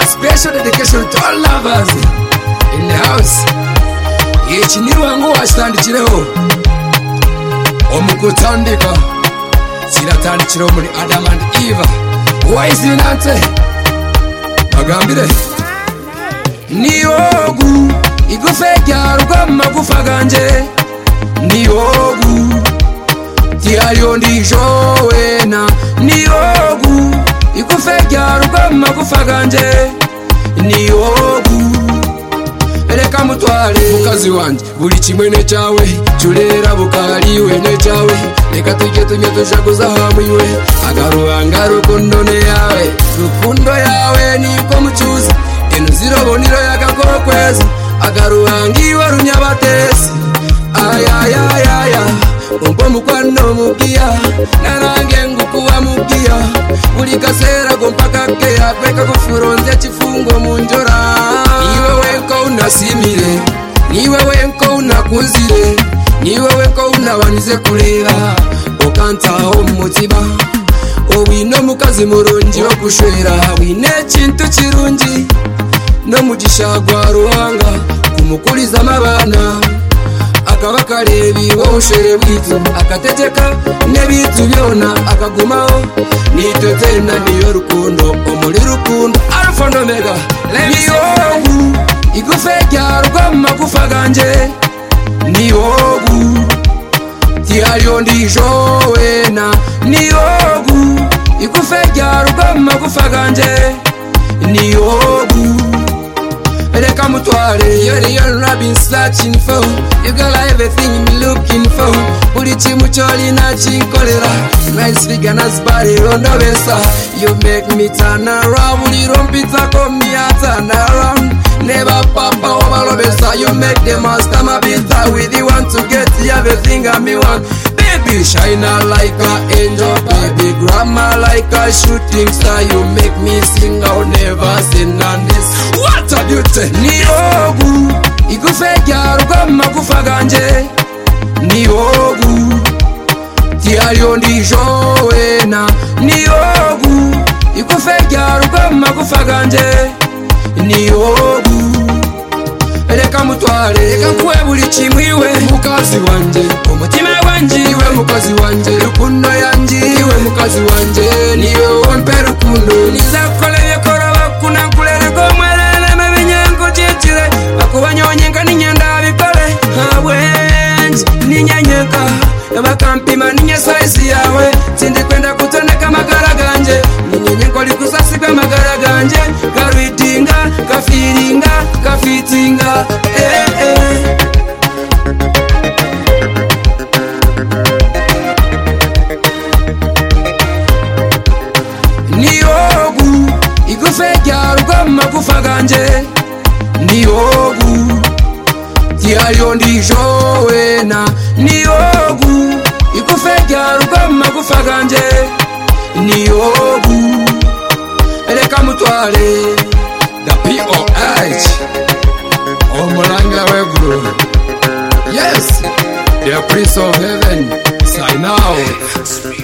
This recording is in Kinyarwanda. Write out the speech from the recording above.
special dedication to all lovers in the house iki ni ruhango wakitandikireho omugutandika kiratandikiraho muri adam and eva wayizinante bagambire niyogu igufa ryarwa mu magufa ganjye niyogu tihariyo ndijowena niyogu igufa ryarwa mu magufa ganjye niyogu reka mutware mukazi wanjye buri kimwe ne cyawe turera bukariwe ne cyawe reka tujye tujye dushaguza hamwiwe agaruhanga rukundo ne yawe rukundo yawe niko mucyuza inu ziroboniro yagakokweza agaruhanga iwe runyabatesi ayayayaya ubwo mukwano mubwiya narange ngukuwa mubwiya buri kasera gompa kakeya kweka kufuronze chifungo munjora niwe weko unasimire niwe weko unakuzire niwe weko unabanize kureba ukantaho mumutima owino mukazi murungi wo gushwera wine kintu kirungi no mugisha gwa ruhanga kumukurizamo abana akaba kareba iwoshere bwitu akategeka n'ebitu byona akagumaho nitwe tena niyo rukundo omuri rukundo alfa nomega niyogu igufa ryarwa mu magufa ganjye niyogu tihariyo ndijowena niyogu igufa ryarwa mu magufa ganjye niyogu reka mutware iyo riyo rabin searching for you got everything I'm looking for buri kimwe cyo rinakinkorera nice figure nice body rondo besa you make me turn around buri rompita ko mia turn around never papa obalobesa you make the master my bitter with you want to get everything I me want Baby, shine a like an angel, baby. Grandma like a shooting star. You make me sing, I'll never sin on this. What a beauty! Niyogu, igufe ryarwa mu magufa ganjye. Niyogu, tihariyo ndijowena. Niyogu, igufe ryarwa mu magufa ganjye. Niyogu, reka mutware, reka nkuwe buri kimwe iwe. Mukazi wanjye, umutima wanjye iwe. Mukazi wanjye, rukundo yanjye iwe. Mukazi wanjye, niwe wampe rukundo. Nizakoreye koroba kunakurerwa mwerere mebinyengo cyicire. Bakubanyonyenga n'inyenda bikore. Habwenje n'inyenyeka. Bakampima n'inye size yawe. Sindi kwenda kutondeka amagara ganjye. N'inyenyeko rikusasi kw'amagara ganjye. Garwitinga, gafiringa, gafitinga. Eh, eh. niyogu igufa ryarwa mu magufa ganjye niyogu tihariyo ndijowena niyogu igufa ryarwa mu magufa ganjye niyogu reka mutware the poh omuranga weguru yes the prince of heaven sign out